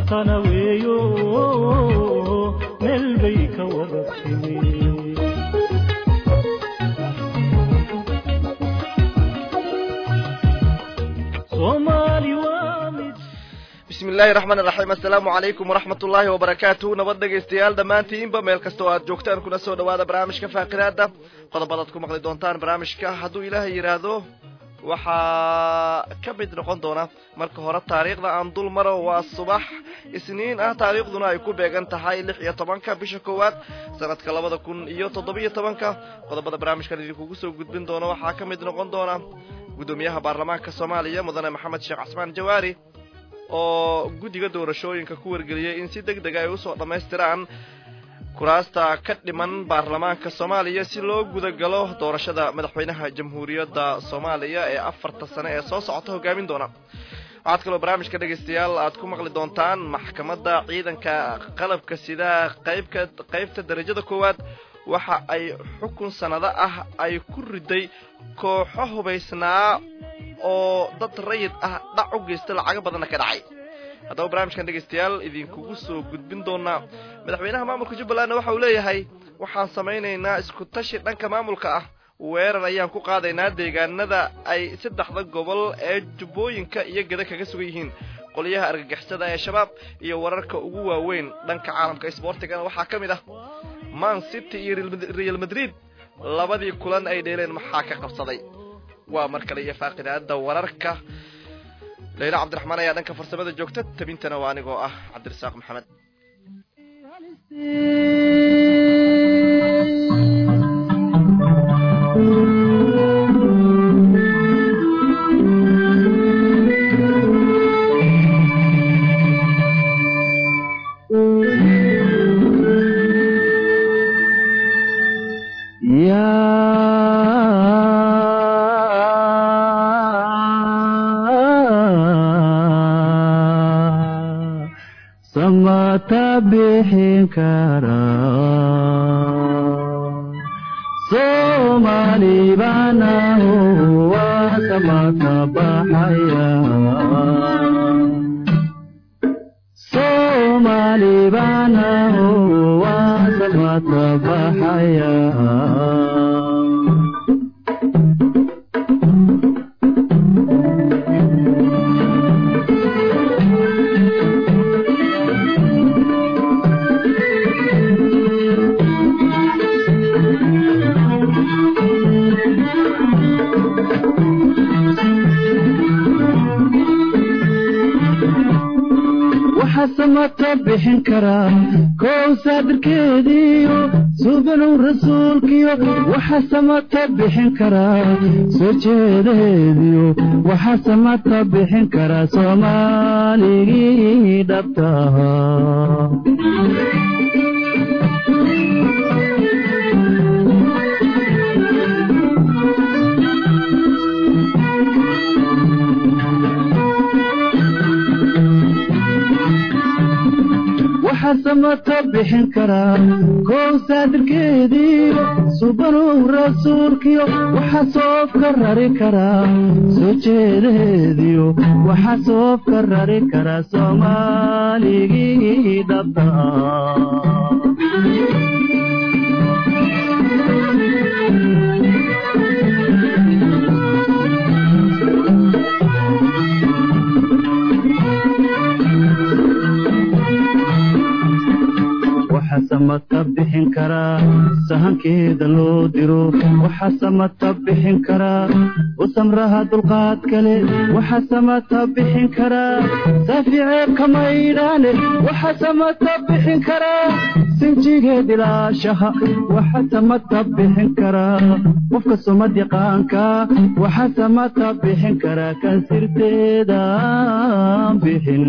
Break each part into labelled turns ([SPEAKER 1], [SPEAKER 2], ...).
[SPEAKER 1] matana weeyo meel bay ka wada timi soomaali waa mid
[SPEAKER 2] bismi illaahi raxmaan iraxiim assalaamu calaykum waraxmat ullaahi wabarakaatuhu nabad dhegaystayaal dhammaantiinba meel kasta oo aad joogtaan kuna soo dhawaada barnaamijka faaqiraada qodobadaad ku maqli doontaan barnaamijka hadduu ilaahay yidhaahdo waxaa ka mid noqon doona marka hore taariikhda aan dul maro waa subax isniin ah taariikhduna ay ku beegan tahay lix iyo tobanka bisha koowaad sanadka labada kun iyo toddobiyo tobanka qodobada barnaamijkan idinkugu soo gudbin doono waxaa ka mid noqon doona guddoomiyaha baarlamaanka soomaaliya mudane maxamed sheekh casmaan jawaari oo guddiga doorashooyinka ku wargeliyey in si deg dega ay usoo dhammaystiraan kuraasta ka dhiman baarlamaanka soomaaliya si loo gudagalo doorashada madaxweynaha jamhuuriyadda soomaaliya ee afarta sane ee soo socota hogaamin doona waxaad kaloo barnaamijka dhegaystayaal aad ku maqli doontaan maxkamadda ciidanka qalabka sida qaybka qaybta darajada koowaad waxa ay xukun sannado ah ay ku riday kooxo hubaysnaa oo dad rayid ah dhac u geysta lacago badanna ka dhacay haddaba barnaamijkan dhegaystayaal idinkugu soo gudbin doonaa madaxweynaha maamulka jubbalandna waxa uu leeyahay waxaan samaynaynaa isku tashi dhanka maamulka ah weerar ayaan ku qaadaynaa deegaanada ay saddexda gobol ee jubbooyinka iyo geda kaga sugan yihiin qolyaha argagixisada ee shabaab iyo wararka ugu waaweyn dhanka caalamka isboortigana waxaa ka mid ah man city iyo real madrid labadii kulan ay dheeleen maxaa ka qabsaday waa mar kale iyo faaqidaada wararka layla cabdiraxmaan ayaa dhanka farsamada joogta tabintana waa anigoo ah cabdirasaaq maxamed
[SPEAKER 3] samata bixin kara soomali baanahu waa samata baxaya soomali baanahu waa samata baxaya samata bixin karaa kow saadirkeediyo suubanow rasuulkiyo waxa samata bixin karaa soo jeedaheediyo waxa samata bixin karaa soomaaligii dhabtaha samata bixin karaa kow saadirkeediyo subanow rasuulkiyo waxa soofka rari karaa soo jeedaheediyo waxa soofka rari karaa soomaaligii dhabta samata bixin karaa sahankeeda loo diro waxa samata bixin karaa u samraha dulqaad kale waxa samata bixin karaa saaficeeb kamaydhaane waxa samata bixin karaa sinjigeed ilaashaha waxa samata bixin karaa qofka sumad yaqaanka waxa samata bixin karaa kan sirteeda bixin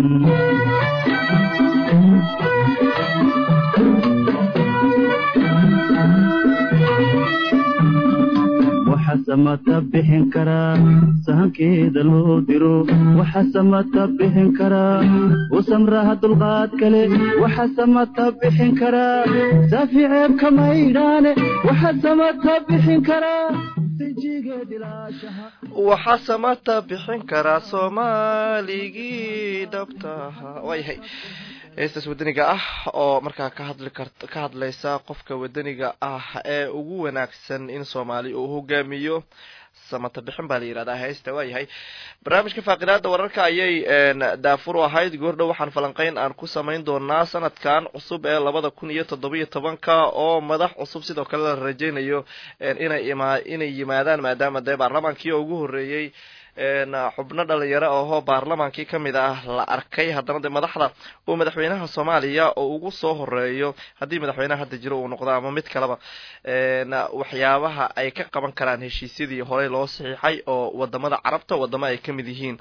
[SPEAKER 3] waxa samata bixin karaa sahankeeda loo diro waxa samata bixin karaa u samraha dulqaad kale waxa samata bixin karaa saaficeeb kamaydhaane waxa samata bixin karaa sinjigeed ilaashaha
[SPEAKER 2] waxaa samata bixin karaa soomaaligii dhabta ahaa waayahay heestaas wadaniga ah oo markaa ka hadli kart ka hadlaysa qofka wadaniga ah ee ugu wanaagsan in soomaali uu hogaamiyo samata bixin baa la yihahdaa heesta waayahay barnaamijka faaqidaada wararka ayay daafur u ahayd goordhow waxaan falanqeyn aan ku samayn doonaa sanadkan cusub ee labada kun iyo toddobiyo tobanka oo madax cusub sidoo kale la rajeynayo inay ima inay yimaadaan maadaama dee baarlamaankii oo ugu horreeyey xubno dhalinyaro ahoo baarlamaankii kamid ah la arkay haddana dee madaxda uu madaxweynaha soomaaliya oo ugu soo horeeyo haddii madaxweynaha hadda jiro uu noqdo ama mid kaleba waxyaabaha ay ka qaban karaan heshiisyadii horey loo saxiixay oo wadamada carabta wadamo ay kamid yihiin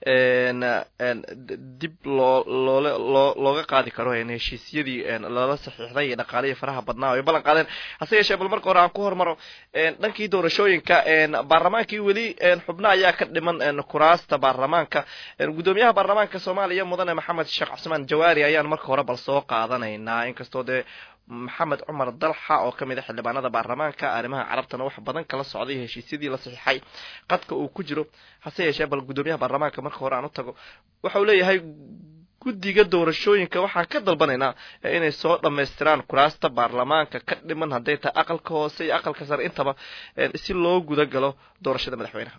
[SPEAKER 2] dib loo loole loo looga qaadi karo heshiisyadii lala saxiixday iyo dhaqaalihii faraha badnaa ay ballan qaadeen hase yeeshee bal marka hore aan ku hormaro dhankii doorashooyinka baarlamaankii weli xubno ayaa ka dhiman kuraasta baarlamaanka guddoomiyaha baarlamaanka soomaaliya mudane maxamed sheekh cusmaan jawaari ayaan marka hore bal soo qaadanaynaa inkastoo dee maxamed cumar dalxa oo kamid a xildhibaanada baarlamaanka arrimaha carabtana wax badan kala socday heshiisyadii la saxiixay qadka uu ku jiro hase yeeshee bal guddoomiyaha baarlamaanka marka hore aan u tago waxa uu leeyahay guddiga doorashooyinka waxaan ka dalbanaynaa inay soo dhammaystiraan kuraasta baarlamaanka ka dhiman hadday tahay aqalka hoose iyo aqalka sare intaba si loo guda galo doorashada madaxweynaha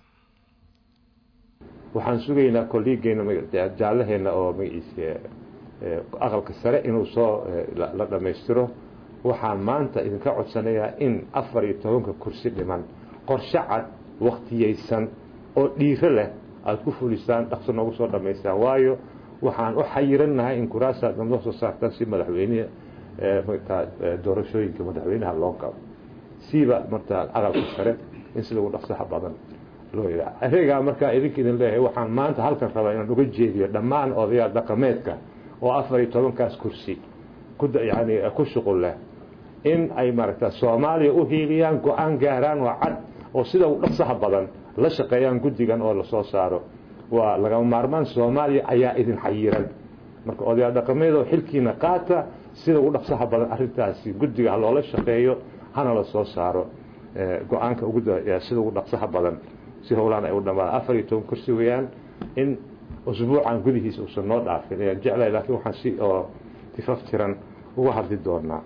[SPEAKER 4] waxaan sugaynaa kolliigeena jaallaheena oo magaciisa aqalka sare inuu soo la dhammaystiro waxaan maanta idinka codsanayaa in afar iyo tobanka kursi dhiman qorshe cad waktiyeysan oo dhiiro leh aada ku fulisaan dhaqso noogu soo dhammaystaan waayo waxaan u xayirannahay in kuraasaad noo soo saartaan si madaxweyneha martaa doorashooyinka madaxweynaha loo galo siiba martaa aqalka sare in si lagu dhaqsaha badan loo yidhaha areegaa markaa idinka idin leeyahay waxaan maanta halkan rabaa inaan uga jeediyo dhammaan odayaal dhaqameedka oo afar iyo tobankaas kursi ku yani ku shuqul leh in ay maaragta soomaaliya u hiiliyaan go-aan gaaraan oo cad oo sida u dhaqsaha badan la shaqeeyaan guddigan oo lasoo saaro waa lagama maarmaan soomaaliya ayaa idin xayiran marka odayaal dhaqameedoo xilkiina qaata sida ugu dhaqsaha badan arrintaasi guddiga ha loola shaqeeyo hana la soo saaro go-aanka ugu sida ugu dhaqsaha badan si howlaan ay u dhamaadaan afar iyo toban kursi weeyaan in usbuucan gudihiisa uusan noo dhaafin ayaan jeclahay laakiin waxaan si oo tifaftiran uga hadli doonaa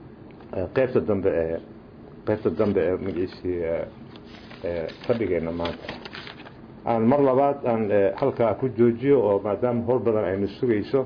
[SPEAKER 4] qeybta dambe ee qeybta dambe ee magaciisii fadhigeena maanta aan mar labaad aan halkaa ku joojiyo oo maadaama howl badan aynu sugayso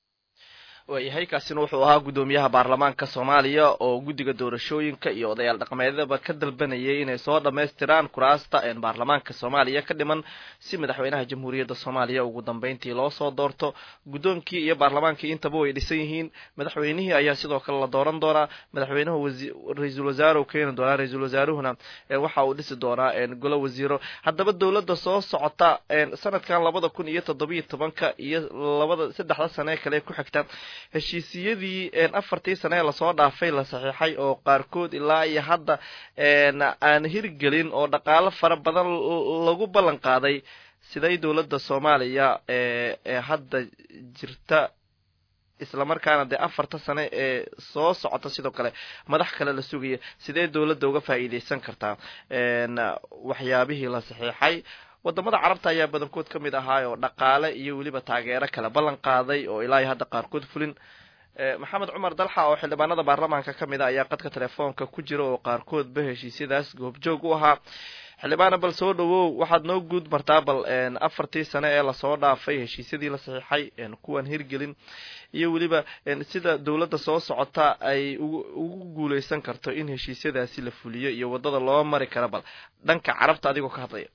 [SPEAKER 2] waayahay kaasina wuxuu ahaa guddoomiyaha baarlamaanka soomaaliya oo guddiga doorashooyinka iyo odayaal dhaqameedyadaba ka dalbanayay inay soo dhammaystiraan kuraasta baarlamaanka soomaaliya ka dhiman si madaxweynaha jamhuuriyadda soomaaliya ugu dambeyntii loo soo doorto guddoonkii iyo baarlamaankii intaba way dhisan yihiin madaxweynihii ayaa sidoo kale la dooran doonaa madaxweynuhu ra-iisul wasaare keeni doonaa ra-iisul wasaaruhuna waxa uu dhisi doonaa golo wasiiro haddaba dowladda soo socota sanadkan labada kun iyo toddobiyo tobanka iyo labada saddexda sane kale ku xigta heshiisiyadii afartii sane ee lasoo dhaafay la saxiixay oo qaarkood ilaa iyo hadda aan hirgelin oo dhaqaalo fara badan lagu ballan qaaday siday dowladda soomaaliya ee hadda jirta islamarkaana dee afarta sane ee soo socota sidoo kale madax kale la sugaya sidee dowladda uga faa'iideysan kartaa waxyaabihii la saxiixay wadamada carabta ayaa badankood ka mid ahaa oo dhaqaale iyo weliba taageero kale ballan qaaday oo ilaa iyo hadda qaarkood fulin maxamed cumar dalxa oo xildhibaanada baarlamaanka ka mid a ayaa qadka telefoonka ku jira oo qaarkoodba heshiisyadaas goobjoog u ahaa xildhibaana bal soo dhawow waxaad noo guud martaa bal afartii sane ee lasoo dhaafay heshiisyadii la saxiixay kuwan hirgelin iyo weliba sida dowladda soo socota ay ugu guuleysan karto in heshiisyadaasi la fuliyo iyo wadada loo mari kara bal dhanka carabta adigoo ka hadlaya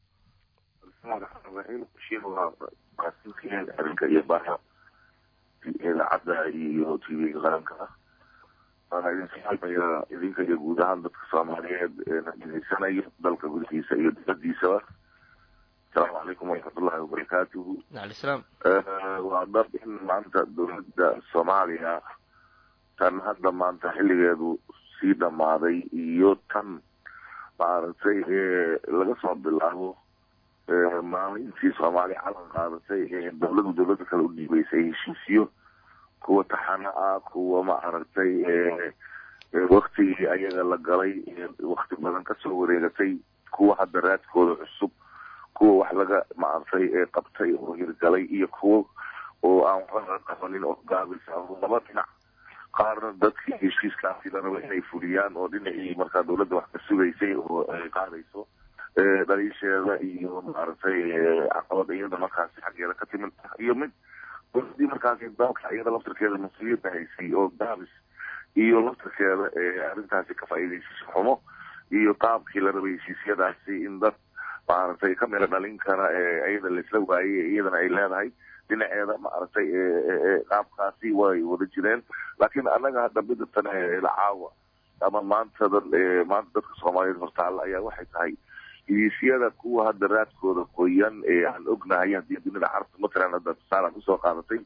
[SPEAKER 5] arrinka iyo baha idaacadda iyo t v-ga qaranka ah waana idin salaamayaa idinka iyo guud ahaan dadka soomaaliyeed eena degeysanayo dalka gudihiisa iyo dibadiisaba asalaamu calaykum waraxmatullahi wabarakaatuhu
[SPEAKER 2] waalaislaam
[SPEAKER 5] waa dhab in maanta dowladda soomaaliya tan hadda maanta xilligeedu sii dhammaaday iyo tan maaragtay laga soo bilaabo maalintii soomaaliya calan qaadatay ee dowladu dowlada kale u dhiibaysay heshiisyo kuwa taxano ah kuwa maaragtay waktigii ayaga la galay wakti badan kasoo wareegatay kuwa hadda raadkooda cusub kuwa wax laga maaragtay qabtay oo hirgalay iyo kuwa oo aan waxba laga qabanin oo gaabisa laba dhinac qaarna dadkii heshiiskaasi la raba inay fuliyaan oo dhinacii markaa dawladda wax ka sugaysay oo ay qaadayso dhaliisheeda iyo maaragtay caqabad iyada markaasi xaggeeda ka timid iyo mid dowladii markaasi dalka iyada laftarkeeda mas-uuliyadda haysay oo gaabis iyo laftarkeeda arrintaasi ka faa'iidaysasho xumo iyo qaabkii la rabay heshiisyadaasi in dad maaragtay ka mira dhalin kara iyada laisla waayey iyadana ay leedahay dhinaceeda maaragtay qaabkaasi way wada jireen laakiin annaga hadda midatan lacaawa ama maanta maanta dadka soomaaliyeed hortaalla ayaa waxay tahay heshiisyada kuwa hadda raadkooda qoyan ee aan ognahay haddii dunida carabta matalan hadda tusaale aan usoo qaadatay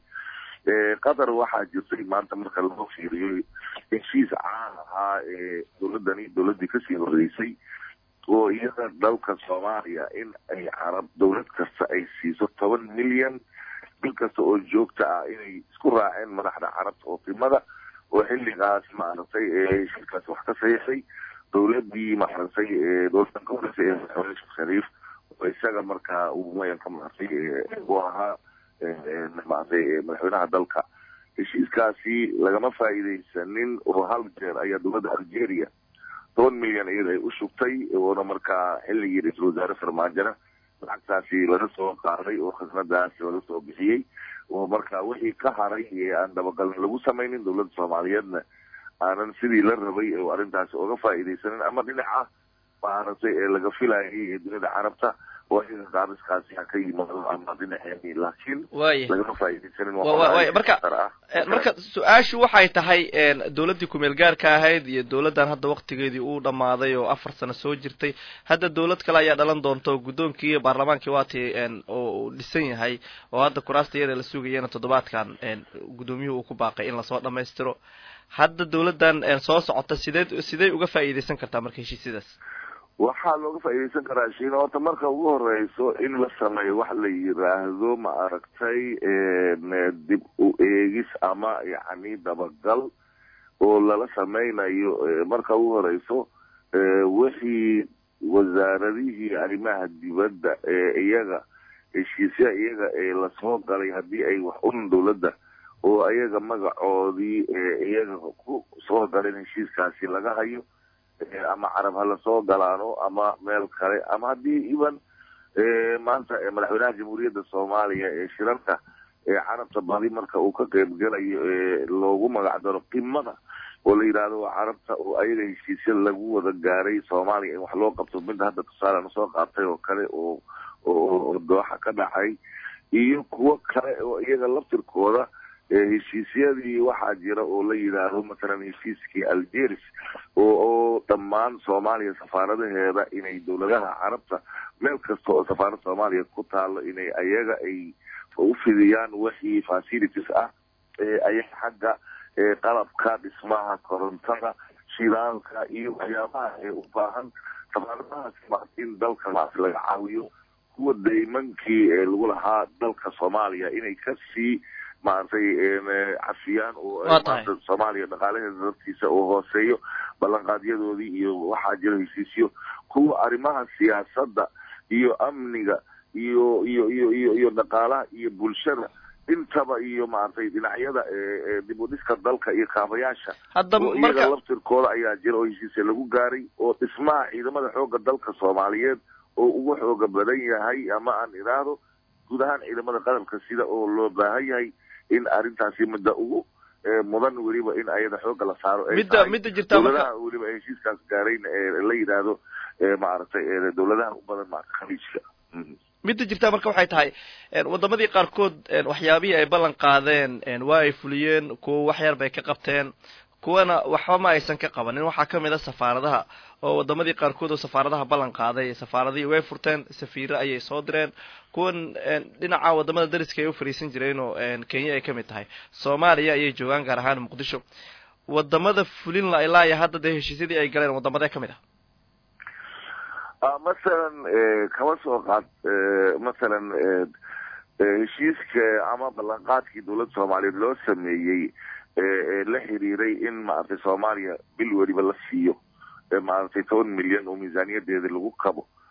[SPEAKER 5] qatar waxaa jirtay maanta marka loo fiiriyo heshiis caan ahaa ee dowladani dowladii kasii horeysay oo iyada dalka soomaaliya in ay carab dowlad kasta ay siiso toban milyan bil kasta oo joogta ah inay isku raaceen madaxda carabta oo timada oo xilligaas maaragtay heshiiskaas wax ka saxiixay dowladii maaragtay dowladan ka horeysay ee madaxweyne sheekh shariif oo isaga markaa uu mayanka maaragtay u ahaa maaragtay madaxweynaha dalka heshiiskaasi lagama faa'iidaysanin oo hal jeer ayaa dowladda algeria toban milyan iyada ay u shugtay oona markaa xilligii ra-iisul wasaare farmaajona lacagtaasi laga soo qaaday oo khasnadaasi laga soo bixiyey oo marka wixii ka haray ee aan dabagalna lagu samaynin dowladda soomaaliyeedna aanan sidii la rabay oo arrintaasi oga faa'iidaysanin ama dhinaca maaragtay ee laga filayay ee dunida carabta oo iyaga qaabiskaasi ha ka yimaado ama dhinaceeni laakiin lagama faa'iidaysanin
[SPEAKER 2] marka marka su-aashu waxay tahay dowladdii kumeel gaarka ahayd iyo dowladdan hadda waktigeedii uu dhamaaday oo afar sano soo jirtay hadda dowlad kale ayaa dhalan doonta oo guddoonkii iyo baarlamaankii waatii oo dhisan yahay oo hadda kuraasta iyada la sugayana toddobaadkan guddoomiyuhu uu ku baaqay in lasoo dhamaystiro hadda dowladdan soo socota sideed sidey uga faa'iidaysan kartaa marka heshiisyadaas
[SPEAKER 5] waxaa looga faa'iidaysan karaa shiina horta marka ugu horeyso in la sameeyo wax la yiraahdo ma aragtay dib u eegis ama yacni dabagal oo lala sameynayo marka ugu horeyso wixii wasaaradihii arrimaha dibadda ee iyaga heshiisya iyaga ee lasoo galay haddii ay wax un dowladda oo iyaga magacoodii iyaga ku soo galeen heshiiskaasi laga hayo ama carab ha lasoo galaano ama meel kale ama haddii iban maanta madaxweynaha jamhuuriyadda soomaaliya ee shirarka ee carabta badi marka uu ka qeybgelayo loogu magac daro qimada oo la yidhaahdo waa carabta oo ayaga heshiisya lagu wada gaaray soomaaliya in wax loo qabto midda hadda tusaalean soo qaatay oo kale oo oo dooxa ka dhacay iyo kuwo kale oo iyaga laftirkooda heshiisyadii waxaa jira oo la yidhaahdo mathalan heshiiskii algeris oo oo dhammaan soomaaliya safaaradaheeda inay dowladaha carabta meel kasta oo safaarad soomaaliya ku taalo inay ayaga ay u fidiyaan wixii facilities ah ayaga xagga qalabka dhismaha korontada shidaalka iyo waxyaabaha ee u baahan safaaradahaasi ma in dalka maas laga caawiyo kuwa daymankii ee lagu lahaa dalka soomaaliya inay kasii maaragtay cafiyaan oo maanta soomaaliya dhaqaalaheeda dartiisa oo hooseeyo ballanqaadyadoodii iyo waxaa jira heshiisyo kuwa arrimaha siyaasadda iyo amniga iyo iyo iyo iyo iyo dhaqaalaha iyo bulshada intaba iyo maaragtay dhinacyada dib u dhiska dalka iyo kaabayaasha oo iyaga laftirkooda ayaa jira oo heshiisya lagu gaaray oo dhismaha ciidamada xooga dalka soomaaliyeed oo ugu xooga badan yahay ama aan idhaahdo guud ahaan ciidamada qaranka sida oo loo baahan yahay in arrintaasi midda ugu mudan weliba in ayada xooga la saaro
[SPEAKER 2] midda midda jirta
[SPEAKER 5] dowladaha weliba ay heshiiskaas gaarayn la yidhaahdo maaragtay dowladaha u badan maarata khaliijka
[SPEAKER 2] midda jirta marka waxay tahay wadamadii qaarkood waxyaabihii ay ballan qaadeen waa ay fuliyeen kuwa wax yar bay ka qabteen kuwana waxba ma aysan ka qabanin waxaa kamid a safaaradaha oo wadamadii qaarkood oo safaaradaha ballan qaaday safaaradihii way furteen safiiro ayay soo direen kuwan dhinaca wadamada dariska ay u fariisan jireen oo kenya ay kamid tahay soomaaliya ayay joogaan gaar ahaan muqdisho wadamada fulin la ilaa iyo hadda dee heshiisyadii ay galeen wadamadee kamid
[SPEAKER 5] ah masalan kama soo qaad masalan heshiiska ama ballanqaadkii dowladda soomaaliyeed loo sameeyey la xiriiray in maaragtay soomaaliya bil weliba la siiyo maaragtay toban milyan oo miisaaniyadeeda lagu kabo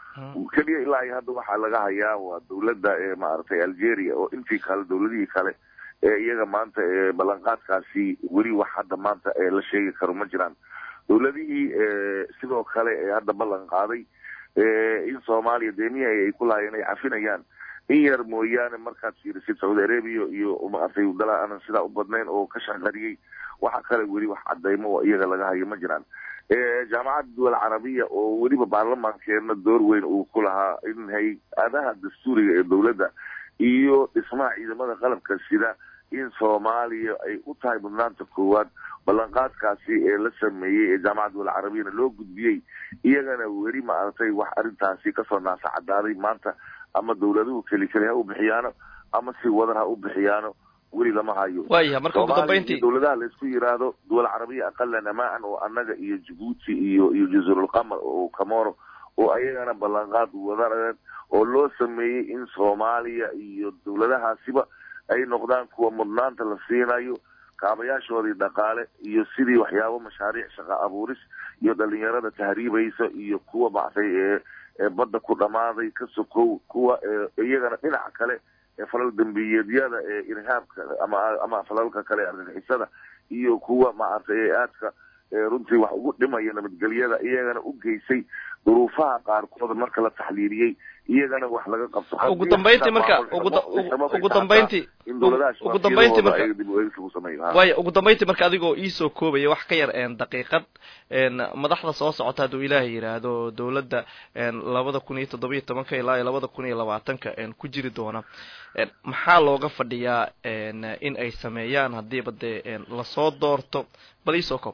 [SPEAKER 5] keliya ilaa iyo hadda waxaa laga hayaa waa dawladda maaragtay algeria oo intii kale dawladihii kale ee iyaga maanta ballanqaadkaasi weli wax hadda maanta la sheegi karo ma jiraan dawladihii sidoo kale ee hadda ballan qaaday in soomaaliya deemihii ay ku lahaayeen ay cafinayaan in yar mooyaane markaad fiirisid saudi arabia iyo maaragtay dala aanan sidaa u badnayn oo ka shaqariyey waxa kale weli wax cadaymo oo iyaga laga hayo ma jiraan jaamacadda duwal carabiya oo weliba baarlamaankeena door weyn uu ku lahaa in hay-adaha dastuuriga ee dawladda iyo dhismaha ciidamada qalabka sida in soomaaliya ay u tahay mudnaanta koowaad ballanqaadkaasi ee la sameeyey ee jaamacadda duwal carabiyana loo gudbiyey iyagana weli maaragtay wax arrintaasi kasoo naasa cadaaday maanta ama dawladuhu keli keli ha u bixiyaano ama si wadar ha u bixiyaano weli lama hayo
[SPEAKER 2] waayaha marka ugu dambayntii
[SPEAKER 5] dawladaha laisku yiraahdo duwal carabiya aqalan amaan oo annaga iyo jabuuti iyo iyo jazurulqamar oo camoro oo ayagana ballanqaad wadareen oo loo sameeyey in soomaaliya iyo dawladahaasiba ay noqdaan kuwa mudnaanta la siinayo kaabayaashoodii dhaqaale iyo sidii waxyaabo mashaariic shaqa abuuris iyo dhalinyarada tahriibaysa iyo kuwa baxsay ee badda ku dhammaaday ka sokow kuwa iyagana dhinaca kale ee falal dambiyeedyada ee irhaabka ama ama falalka kale argagixisada iyo kuwa maaragtay ee aadka runtii wax ugu dhimaya nabadgelyada iyagana u geysay duruufaha qaarkood marka la taxliiliyey iyagana wax laga qabto
[SPEAKER 2] ugu dambayntii marka ugu dambayntii ugu dambayntii marka waaya ugu dambayntii marka adigoo iisoo koobaya wax ka yar daqiiqad madaxda soo socota hadduu ilaahay yidhaahdo dawladda labada kun iyo toddobiyo tobanka ilaa iyo labada kun iyo labaatanka ku jiri doona maxaa looga fadhiyaa in ay sameeyaan haddiiba dee lasoo doorto bal iisoo koob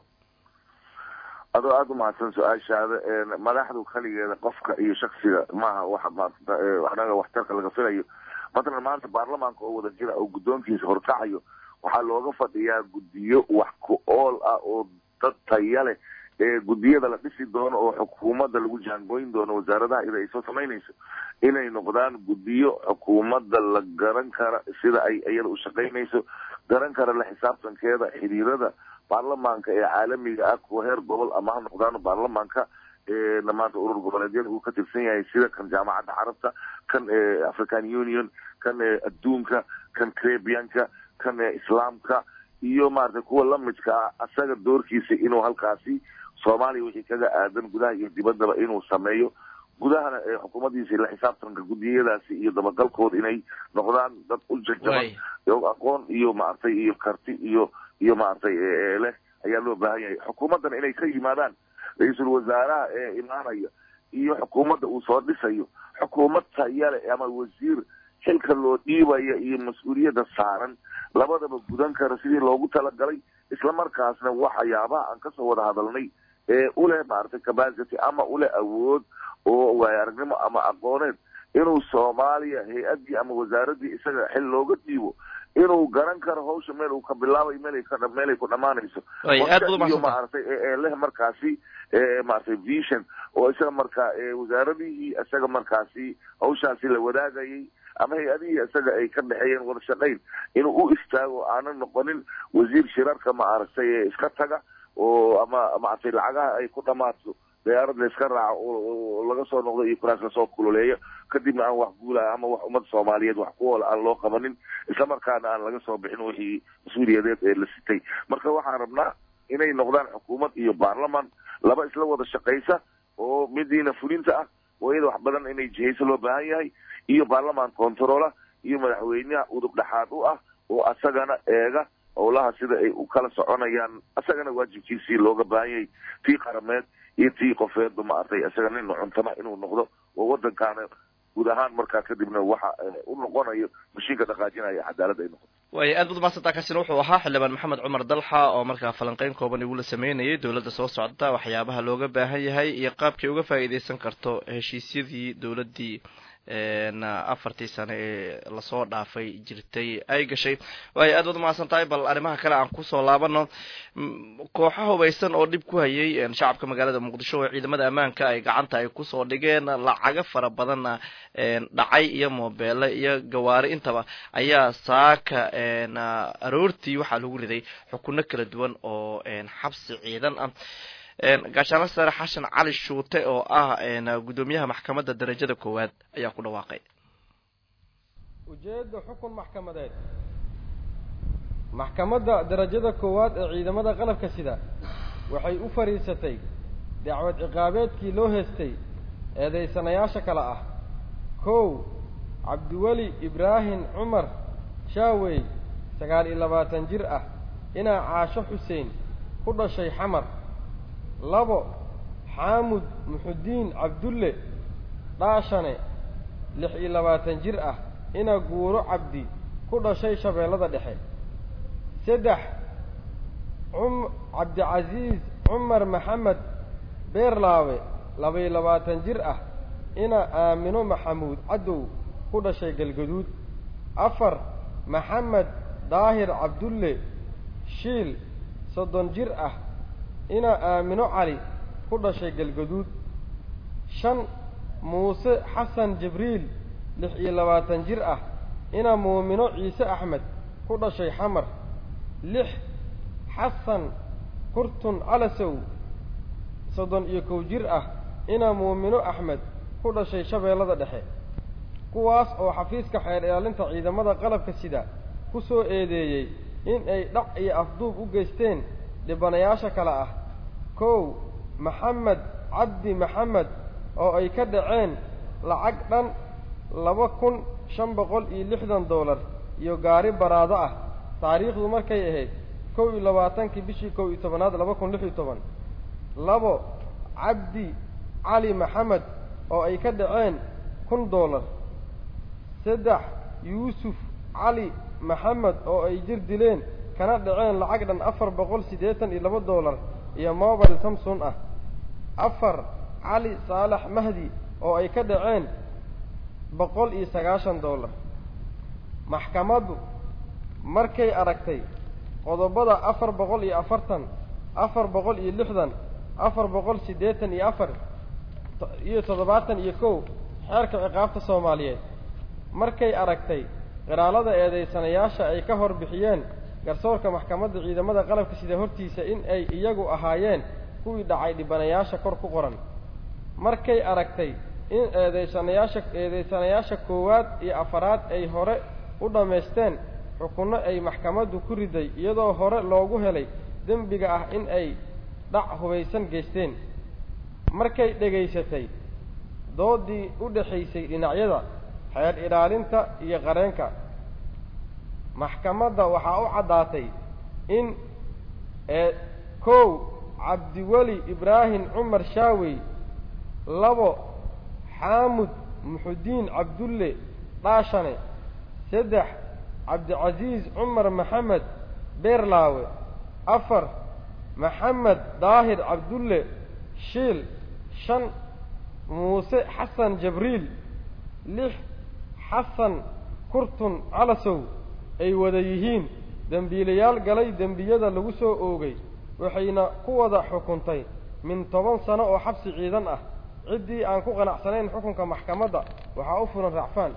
[SPEAKER 5] adoo aada umahadsan su-aashaada madaxdu kaligeeda qofka iyo shaksiga maaha waxa maarata anaga waxtarka laga filayo matalan maanta baarlamaanka oo wada jira oo guddoonkiisa horkacayo waxaa looga fadhiyaa guddiyo wax ku ool ah oo dad taya leh ee guddiyada la dhisi doono oo xukuumadda lagu jaangooyin doono wasaaradaha ida ay soo samaynayso inay noqdaan guddiyo xukuumadda la garan kara sida ay iyada u shaqaynayso garan kara la xisaabtankeeda xiriirada baarlamaanka ee caalamiga ah kuwa heer gobol ama ha noqdaano baarlamaanka eena maanta urur goboleedyada uu ka tirsan yahay sida kan jaamacadda carabta kan african union kan adduunka kan crebianka kan islaamka iyo maaragtay kuwa lamidka ah asaga doorkiisa inuu halkaasi soomaaliya wixii kaga aadan gudaha iyo dibaddaba inuu sameeyo gudahana xukuumaddiisa la xisaabtanka guddiyadaasi iyo dabagalkooda inay noqdaan dad u jajaban aqoon iyo maaragtay iyo karti iyo iyo maaragtay leh ayaa loo baahan yahay xukuumaddana inay ka yimaadaan ra-iisul wasaaraha ee imaanaya iyo xukuumadda uu soo dhisayo xukuumad tayale ama wasiir xilka loo dhiibaya iyo mas-uuliyadda saaran labadaba gudan kara sidii loogu talagalay islamarkaasna waxyaabaha aan kasoo wada hadalnay ee uleh maaragtay capacity ama uleh awood oo waaya aragnimo ama aqooneed inuu soomaaliya hay-addii ama wasaaraddii isaga xil looga dhiibo inuu garan karo hawsha meel uu ka bilaabayo meel ka meel ay ku dhamaanayso iyo maaragtay ee leh markaasi maaragtay vision oo isaga markaa wasaaradihii isaga markaasi hawshaasi la wadaagayay ama hay-adihii isaga ay ka dhexeeyeen wada shaqayn inuu u istaago aanan noqonin wasiir shirarka maaragtay ee iska taga oo ama maaragtay lacagaha ay ku dhamaato diyaarad la iska raaco oo laga soo noqdo iyo kuraas lasoo kululeeyo kadibna aan wax guulaya ama wax ummadda soomaaliyeed wax ku oola aan loo qabanin islamarkaana aan laga soo bixin wixii mas-uuliyadeed ee la sitay marka waxaan rabnaa inay noqdaan xukuumad iyo baarlaman laba isla wada shaqaysa oo midiina fulinta ah oo iyada wax badan inay jihayso loo baahan yahay iyo baarlaman controla iyo madaxweyneha udub dhexaad u ah oo asagana eega howlaha sida ay u kala soconayaan asagana waajibkiisii looga baahan yahay tii qarameed iyo tii qofeedba maaragtay isaga nin cuntama inuu noqdo oo waddankaana guud ahaan markaa kadibna waxa u noqonayo mashiinka dhaqaajinaya cadaalad ay noqoto
[SPEAKER 2] waaya aad bad mahadsantaa kaasina wuxuu ahaa xildhibaan maxamed cumar dalxa oo markaa falanqeyn kooban igula sameynayay dowladda soo socda waxyaabaha looga baahan yahay iyo qaabkay uga faa'iidaysan karto heshiisyadii dowladdii afartii sane ee lasoo dhaafay jirtay ay gashay waayo aad baad umahadsan tahay bal arrimaha kale aan kusoo laabano kooxo hubaysan oo dhib ku hayay shacabka magaalada muqdisho oo ciidamada ammaanka ay gacanta ay kusoo dhigeen lacago fara badanna dhacay iyo moobeele iyo gawaari intaba ayaa saaka aroortii waxaa lagu riday xukuno kala duwan oo xabsi ciidan ah gaashaanla sare xashan cali shuute oo ah guddoomiyaha maxkamadda darajada koowaad ayaa ku dhawaaqay
[SPEAKER 6] ujeedda xukun maxkamadeed maxkamadda darajada koowaad ee ciidamada qalabka sida waxay u fadhiisatay dacwad ciqaabeedkii loo heestay eedaysanayaasha kale ah kow cabdiweli ibraahim cumar shaawey sagaal iyo labaatan jir ah inaa caasho xuseen ku dhashay xamar labo xaamud muxudiin cabdulle dhaashane lix iyo labaatan jir ah inaa guuro cabdi ku dhashay shabeellada dhexe saddex cum cabdicasiis cumar maxamed beerlaawe laba-iyo labaatan jir ah inaa aamino maxamuud cadow ku dhashay galgaduud afar maxamed daahir cabdulle shiil soddon jir ah inaa aamino cali ku dhashay galgaduud shan muuse xasan jibriil lix iyo labaatan jir ah inaa muumino ciise axmed ku dhashay xamar lix xasan kurtun calasow soddon iyo kow jir ah inaa muumino axmed ku dhashay shabeellada dhexe kuwaas oo xafiiska xeer ilaalinta ciidamada qalabka sida ku soo eedeeyey in ay dhac iyo afduub u geysteen dhibanayaasha kale ah kow maxamed cabdi maxamed oo ay ka dhaceen lacag dhan laba kun shan boqol iyo lixdan doolar iyo gaari baraado ah taariikhdu markay ahayd kow iyo labaatankii bishii kow iyo tobanaad laba kun lix iyo toban labo cabdi cali maxamed oo ay ka dhaceen kun doolar saddex yuusuf cali maxamed oo ay jir dileen kana dhaceen lacag dhan afar boqol siddeetan iyo laba doolar iyo mobile samson ah afar cali saalax mahdi oo ay ka dhaceen boqol iyo sagaashan doolar maxkamaddu markay aragtay qodobada afar boqol iyo afartan afar boqol iyo lixdan afar boqol siddeetan iyo afar iyo toddobaatan iyo kow xeerka ciqaabta soomaaliyeed markay aragtay qiraalada eedaysanayaasha ay ka hor bixiyeen garsoorka maxkamadda ciidamada qalabka sida hortiisa in ay iyagu ahaayeen kuwii dhacay dhibanayaasha kor ku qoran markay aragtay in eedaysanayaasha eedaysanayaasha koowaad iyo afaraad ay hore u dhammaysteen xukunno ay maxkamaddu ku riday iyadoo hore loogu helay dembiga ah in ay dhac hubaysan geysteen markay dhegaysatay doodii u dhexaysay dhinacyada xeer ilaalinta iyo qareenka maxkamadda waxaa u caddaatay in ee kow cabdiweli ibraahim cumar shaawey labo xaamud muxudiin cabdulle dhaashane saddex cabdicasiis cumar maxamed beerlaawe afar maxamed daahir cabdulle shiil shan muuse xasan jabriil lix xasan kurtun calasow ay wada yihiin dembiilayaal galay dembiyada lagu soo oogay waxayna ku wada xukuntay min toban sano oo xabsi ciidan ah ciddii aan ku qanacsanayn xukunka maxkamadda waxaa u furan racfaan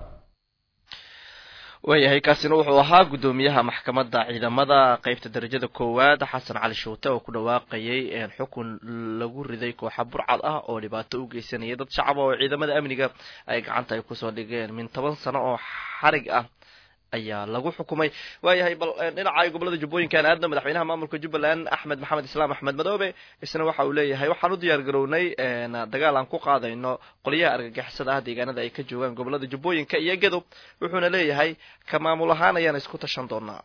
[SPEAKER 2] waayahay kaasina wuxuu ahaa guddoomiyaha maxkamadda ciidamada qeybta darajada koowaad xasan cali shuute oo ku dhawaaqayay xukun lagu riday kooxa burcad ah oo dhibaato u geysanaya dad shacaba oo ciidamada amniga ay gacanta ay kusoo dhigeen min toban sano oo xarig ah ayaa lagu xukumay waayahay bal dhinaca gobolada jubbooyinkan aadna madaxweynaha maamulka jubbaland axmed maxamed islaam axmed madoobe isna waxa uu leeyahay waxaan u diyaar garownay dagaal aan ku qaadayno qolyaha argagixisada ah deegaanada ay ka joogaan gobolada jubbooyinka iyo gadob wuxuuna leeyahay ka maamul ahaan ayaan isku tashan doonaa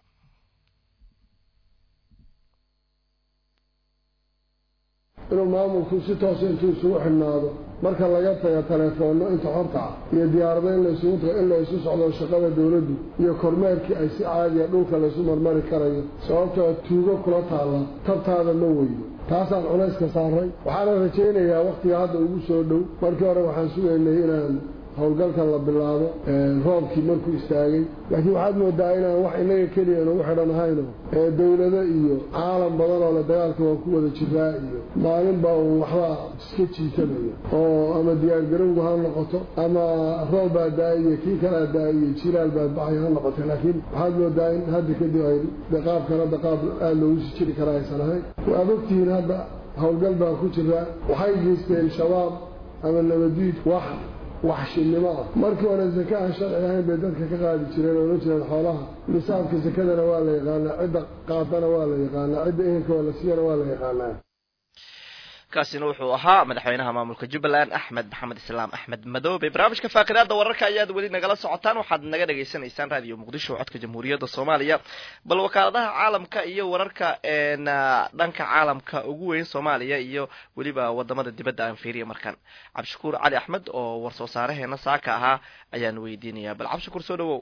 [SPEAKER 7] inuu maamulku si toosa intuu isugu xidhnaado marka laga tago telefoonno inta xorta ah iyo diyaarado in laysugu tago in laysu socdo shaqada dawladdu iyo kormeerkii ay si caadiya dhulka laysu marmari karayo sababtoo tuugo kula taalla tabtaada ma weydo taasaan culayska saaray waxaana rajaynayaa wakhtiga hadda ugu soo dhow markii hore waxaan sugaynay inaan howlgalkan la bilaabo roobkii markuu istaagay laakiin waxaad moodaa inaan wax inaga keliya inugu xidhan ahayno dawlado iyo caalam badan oo le dagaalka waa ku wada jiraa iyo maalinba uun waxbaa iska jiitanayo oo ama diyaargarowgu ha noqoto ama roob baa da-aiyo kii kalaa da-aiyo jilaal baa baxay ha noqoto laakiin waxaad moodaa in hadda kadib ay qaabkan hadda qaab aada loogu sii jiri kara aysan ahayn waad ogtihiin hadda howlgal baa ku jira waxay geysteen shabaab ama nabadiid wax waxshinimo ah markii hore zaka aan sharci ahayn bay dadka ka qaadi jireen oo la jireen xoolaha nisaabka sakadana waa la yaqaanaa cidda qaatana waa la yaqaanaa cidda ehelka waa la siiyana waa la yaqaanaa
[SPEAKER 2] kaasina wuxuu ahaa madaxweynaha maamulka jubbaland axmed maxamed islaam axmed madoobe barnaamijka faaqidaada wararka ayaad weli nagala socotaan waxaad naga dhagaysanaysaan raadiyo muqdisho codka jamhuuriyadda soomaaliya bal wakaaladaha caalamka iyo wararka dhanka caalamka ugu weyn soomaaliya iyo weliba wadamada dibadda aan fiiriya markaan cabdishakuur cali axmed oo warsoo saareheena saaka ahaa ayaan weydiinaya bal cabdishakuur soo dhawow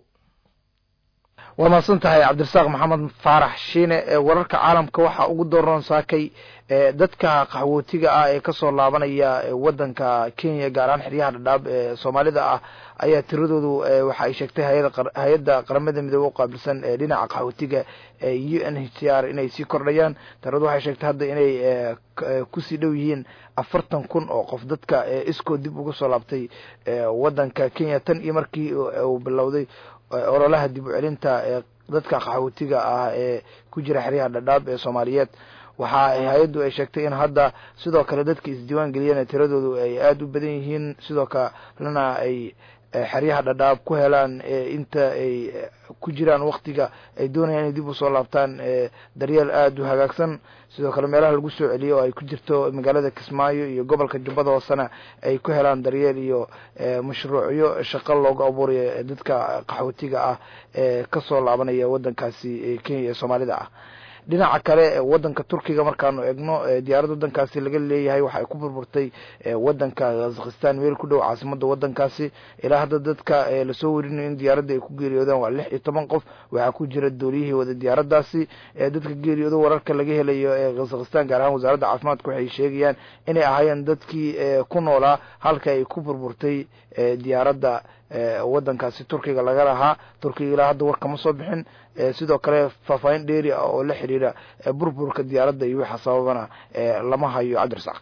[SPEAKER 8] waa mahadsan tahay cabdirasaaq maxamed faarax shiine ee wararka caalamka waxaa ugu dooran saakay dadka qaxwootiga ah ee kasoo laabanaya wadanka kenya gaar ahaan xeryaha dhadhaab ee soomaalida ah ayaa tiradoodu waxa ay sheegtay hay-adda qaramada midoobe uqaabilsan ee dhinaca qaxwootiga ee u n h c r inay sii kordhayaan tiradu waxay sheegtay hadda inay kusii dhow yihiin afartan kun oo qof dadka iskoo dib uga soo laabtay wadanka kenya tan iyo markii uu bilowday ololaha dib u celinta ee dadka qaxwootiga ah ee ku jira xeryaha dhadhaab ee soomaaliyeed waxa hay-addu ay sheegtay in hadda sidoo kale dadka isdiiwaan geliyeen tiradoodu ay aada u badan yihiin sidoo kalena ay xeryaha dhadhaab ku helaan inta ay ku jiraan waktiga ay doonayaan inay dib usoo laabtaan daryeel aada u hagaagsan sidoo kale meelaha lagu soo celiyo oo ay ku jirto magaalada kismaayo iyo gobolka jubbada hoosena ay ku helaan daryeel iyo mashruucyo shaqo loogu abuurayo dadka qaxwootiga ah ee kasoo laabanaya wadankaasi kenya ee soomaalida ah dhinaca kale wadanka turkiga markaanu egno diyaarad wadankaasi laga leeyahay waxa ay ku burburtay wadanka kazakhistan meel ku dhow caasimada wadankaasi ilaa hadda dadka lasoo werinayo in diyaaradda ay ku geeriyoodaan waa lix iyo toban qof waxaa ku jira dooliyihii wada diyaaradaasi dadka geeriyoodo wararka laga helayo ee kazakhistan gaar ahaan wasaaradda caafimaadka waxay sheegayaan inay ahaayeen dadkii ku noolaa halka ay ku burburtay diyaaradda wadankaasi turkiga laga lahaa turkiga ilaa hadda war kama soo bixin sidoo kale faahfaahin dheeri ah oo la xiriira burburka diyaaradda iyo waxa sababana lama hayo cabdirasaaq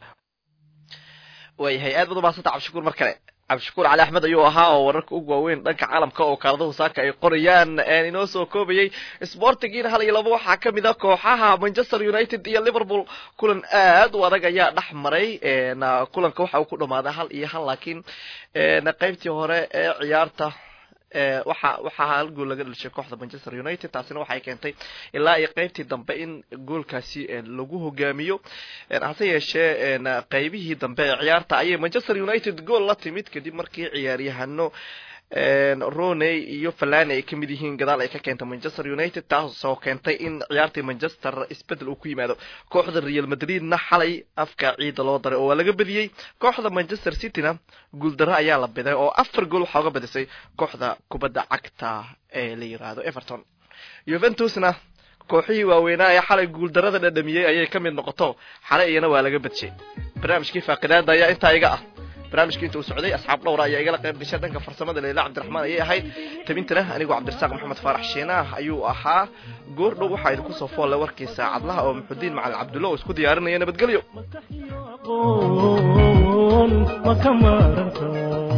[SPEAKER 2] waayahay aad baad umahadsanta cabdishakuur mar kale cabdishakuur cali axmed ayuu ahaa oo wararka ugu waaweyn dhanka caalamka oo kaaladahu saaka ay qorayaan inoo soo koobayay sportigiina hal iyo laba waxaa kamid a kooxaha manchester united iyo liverpool kulan aad u adag ayaa dhex maray kulanka waxa uu ku dhamaaday hal iyo hal laakiin qaybtii hore ee ciyaarta waxa waxaa hal gool laga dhalishay kooxda manchester united taasina waxay keentay ilaa iyo qeybtii dambe in goolkaasi lagu hogaamiyo hase yeeshee qeybihii dambe ee ciyaarta ayay manchester united gool la timid kadib markii ciyaaryahano roney iyo falani ay kamid yihiin gadaal ay ka keentay manchester united taasoo keentay in ciyaartii manchester isbedel uu ku yimaado kooxda real madridna xalay afka ciida loo daray oo waa laga badiyey kooxda manchester cityna guuldaro ayaa la biday oo afar gool waxaa uga badisay kooxda kubadda cagta ee la yiraahdo everton juventusna kooxihii waaweynaa ee xalay guuldarada dhadhamiyey ayay ka mid noqoto xalay iyana waa laga badshay barnaamijkii faaqidaada ayaa intaa iga ah barnaamijka inta uu socday asxaab dhowra ayaa igala qayb gashay dhanka farsamada leila cabdiraxmaan ayay ahayd tabintana anigoo cabdirasaaq maxamed faarax shiinaah ayuu ahaa goor dhow waxaa idinku soo foolle warkii saacadlaha oo muxudiin macalin cabdulla oo isku diyaarinaya nabadgelyo
[SPEAKER 1] maka maaranta